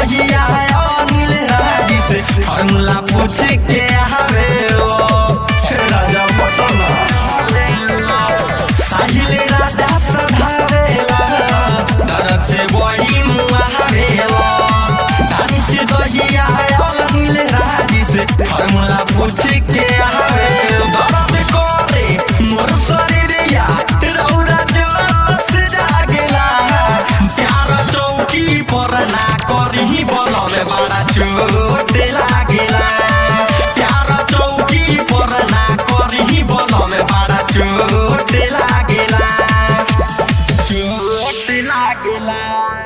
दहिया अनिल राजी से फॉर्मूला पूछ के आवे राजा पटना साहिल राजा सधावेला दरद से बड़ी मुआवेला दानी से दहिया अनिल राजी से फॉर्मूला पूछ के आवे दरद करे मोर शरीरिया रौरा जोश जागेला प्यार चौकी पर ना करही बलमे बड़ा चोट लागेला प्यार चौकी पर ना करही बलमे बड़ा चोट लागेला चोट लागेला